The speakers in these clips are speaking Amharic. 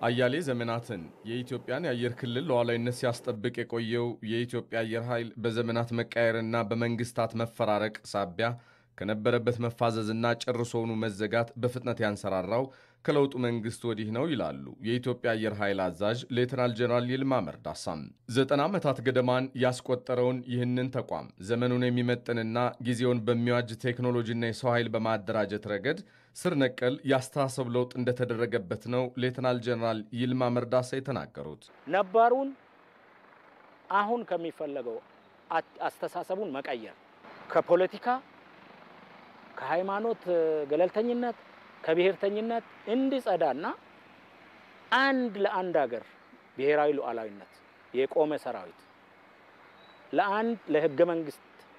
አያሌ ዘመናትን የኢትዮጵያን የአየር ክልል ሉዓላዊነት ሲያስጠብቅ የቆየው የኢትዮጵያ አየር ኃይል በዘመናት መቃየርና በመንግስታት መፈራረቅ ሳቢያ ከነበረበት መፋዘዝና ጨርሶውኑ መዘጋት በፍጥነት ያንሰራራው ከለውጡ መንግስት ወዲህ ነው ይላሉ የኢትዮጵያ አየር ኃይል አዛዥ ሌተናል ጀነራል ይልማ መርዳሳም። ዘጠና ዓመታት ገደማን ያስቆጠረውን ይህንን ተቋም ዘመኑን የሚመጥንና ጊዜውን በሚዋጅ ቴክኖሎጂና የሰው ኃይል በማደራጀት ረገድ ስር ነቀል ያስተሳሰብ ለውጥ እንደተደረገበት ነው ሌተናል ጀነራል ይልማ መርዳሳ የተናገሩት። ነባሩን አሁን ከሚፈለገው አስተሳሰቡን መቀየር ከፖለቲካ ከሃይማኖት ገለልተኝነት ከብሔርተኝነት እንዲጸዳና አንድ ለአንድ ሀገር ብሔራዊ ሉዓላዊነት የቆመ ሰራዊት ለአንድ ለህገ መንግስት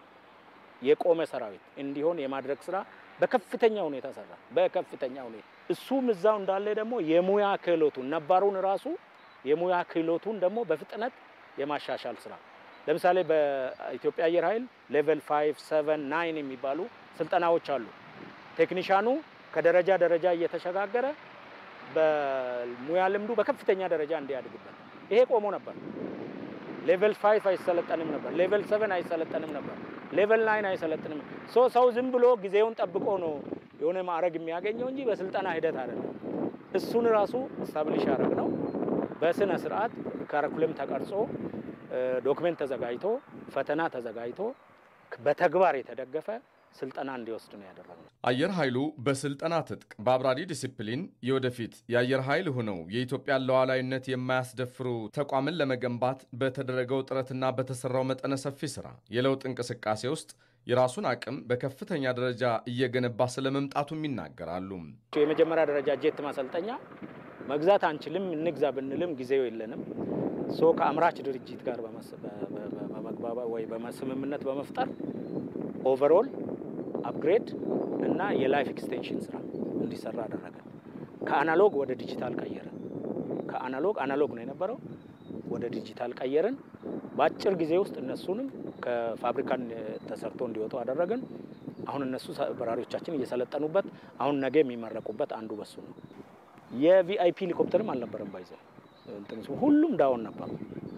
የቆመ ሰራዊት እንዲሆን የማድረግ ስራ በከፍተኛ ሁኔታ ሰራ። በከፍተኛ ሁኔታ እሱም እዛው እንዳለ ደግሞ የሙያ ክህሎቱን ነባሩን ራሱ የሙያ ክህሎቱን ደግሞ በፍጥነት የማሻሻል ስራ ለምሳሌ በኢትዮጵያ አየር ኃይል ሌቨል 5 7 9 የሚባሉ ስልጠናዎች አሉ። ቴክኒሻኑ ከደረጃ ደረጃ እየተሸጋገረ በሙያ ልምዱ በከፍተኛ ደረጃ እንዲያድግበት። ይሄ ቆሞ ነበር። ሌቨል 5 አይሰለጠንም ነበር። ሌቨል 7 አይሰለጠንም ነበር። ሌቨል 9 አይሰለጥንም። ሶ ሰው ዝም ብሎ ጊዜውን ጠብቆ ነው የሆነ ማዕረግ የሚያገኘው እንጂ በስልጠና ሂደት አይደለም። እሱን ራሱ ስታብሊሽ ያደረግ ነው። በስነ ስርዓት ካረኩለም ተቀርጾ ዶክሜንት ተዘጋጅቶ ፈተና ተዘጋጅቶ በተግባር የተደገፈ ስልጠና እንዲወስድ ነው ያደረግነው። አየር ኃይሉ በስልጠና ትጥቅ በአብራሪ ዲሲፕሊን የወደፊት የአየር ኃይል ሆነው የኢትዮጵያን ሉዓላዊነት የማያስደፍሩ ተቋምን ለመገንባት በተደረገው ጥረትና በተሰራው መጠነ ሰፊ ስራ የለውጥ እንቅስቃሴ ውስጥ የራሱን አቅም በከፍተኛ ደረጃ እየገነባ ስለመምጣቱም ይናገራሉ። የመጀመሪያ ደረጃ ጄት ማሰልጠኛ መግዛት አንችልም፣ እንግዛ ብንልም ጊዜው የለንም። ሶ ከአምራች ድርጅት ጋር በመግባባ ወይ በስምምነት በመፍጠር ኦቨርኦል አፕግሬድ እና የላይፍ ኤክስቴንሽን ስራ እንዲሰራ አደረገ። ከአናሎግ ወደ ዲጂታል ቀየረ። ከአናሎግ አናሎግ ነው የነበረው ወደ ዲጂታል ቀየርን። በአጭር ጊዜ ውስጥ እነሱንም ከፋብሪካን ተሰርቶ እንዲወጡ አደረግን። አሁን እነሱ በራሪዎቻችን እየሰለጠኑበት አሁን ነገ የሚመረቁበት አንዱ በሱ ነው። የቪአይፒ ሄሊኮፕተርም አልነበረም ባይዘው ሁሉም ዳውን ነበሩ።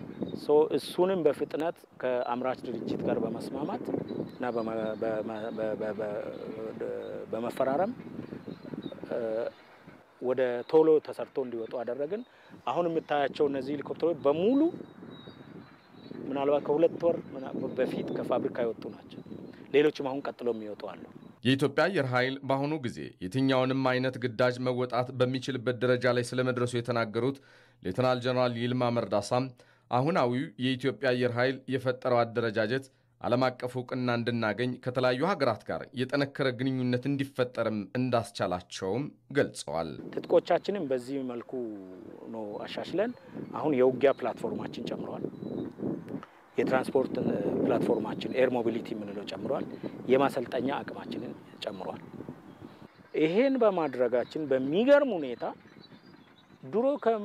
እሱንም በፍጥነት ከአምራች ድርጅት ጋር በመስማማት እና በመፈራረም ወደ ቶሎ ተሰርቶ እንዲወጡ አደረግን። አሁን የምታያቸው እነዚህ ሄሊኮፕተሮች በሙሉ ምናልባት ከሁለት ወር በፊት ከፋብሪካ የወጡ ናቸው። ሌሎችም አሁን ቀጥሎ የሚወጡ አሉ። የኢትዮጵያ አየር ኃይል በአሁኑ ጊዜ የትኛውንም አይነት ግዳጅ መወጣት በሚችልበት ደረጃ ላይ ስለመድረሱ የተናገሩት ሌተናል ጀነራል ይልማ መርዳሳም አሁናዊው የኢትዮጵያ አየር ኃይል የፈጠረው አደረጃጀት ዓለም አቀፍ እውቅና እንድናገኝ ከተለያዩ ሀገራት ጋር የጠነከረ ግንኙነት እንዲፈጠርም እንዳስቻላቸውም ገልጸዋል። ትጥቆቻችንም በዚህ መልኩ ነው አሻሽለን አሁን የውጊያ ፕላትፎርማችን ጨምረዋል። የትራንስፖርት ፕላትፎርማችን ኤር ሞቢሊቲ የምንለው ጨምሯል። የማሰልጠኛ አቅማችንን ጨምሯል። ይሄን በማድረጋችን በሚገርም ሁኔታ ድሮ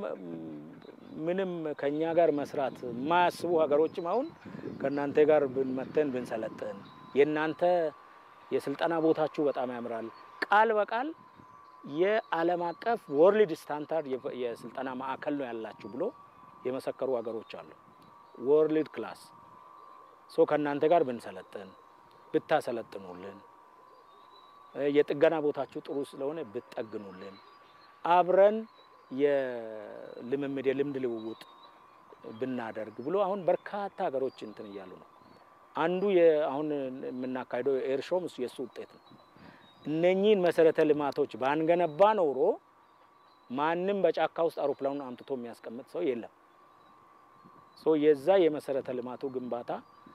ምንም ከኛ ጋር መስራት የማያስቡ ሀገሮችም አሁን ከእናንተ ጋር ብንመተን ብንሰለጥን የእናንተ የስልጠና ቦታችሁ በጣም ያምራል፣ ቃል በቃል የዓለም አቀፍ ወርልድ ስታንዳርድ የስልጠና ማዕከል ነው ያላችሁ ብሎ የመሰከሩ ሀገሮች አሉ። ወርልድ ክላስ ሶ ከእናንተ ጋር ብንሰለጥን ብታሰለጥኑልን፣ የጥገና ቦታችሁ ጥሩ ስለሆነ ብትጠግኑልን፣ አብረን የልምምድ የልምድ ልውውጥ ብናደርግ ብሎ አሁን በርካታ ሀገሮች እንትን እያሉ ነው። አንዱ አሁን የምናካሄደው ኤር ሾም የእሱ ውጤት ነው። እነኚህን መሰረተ ልማቶች ባንገነባ ኖሮ ማንም በጫካ ውስጥ አውሮፕላኑን አምጥቶ የሚያስቀምጥ ሰው የለም። የዛ የመሰረተ ልማቱ ግንባታ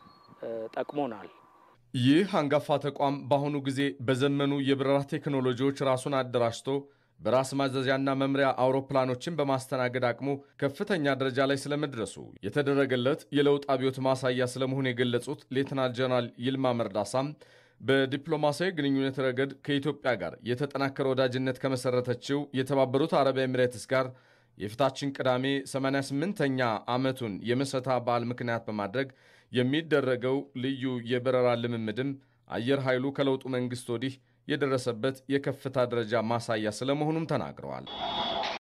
ጠቅሞናል። ይህ አንጋፋ ተቋም በአሁኑ ጊዜ በዘመኑ የበረራ ቴክኖሎጂዎች ራሱን አደራጅቶ በራስ ማዘዣና መምሪያ አውሮፕላኖችን በማስተናገድ አቅሙ ከፍተኛ ደረጃ ላይ ስለመድረሱ የተደረገለት የለውጥ አብዮት ማሳያ ስለመሆኑ የገለጹት ሌተናል ጀነራል ይልማ መርዳሳም በዲፕሎማሲያዊ ግንኙነት ረገድ ከኢትዮጵያ ጋር የተጠናከረ ወዳጅነት ከመሰረተችው የተባበሩት አረብ ኤሚሬትስ ጋር የፊታችን ቅዳሜ 88ኛ ዓመቱን የምስረታ በዓል ምክንያት በማድረግ የሚደረገው ልዩ የበረራ ልምምድም አየር ኃይሉ ከለውጡ መንግሥት ወዲህ የደረሰበት የከፍታ ደረጃ ማሳያ ስለመሆኑም ተናግረዋል።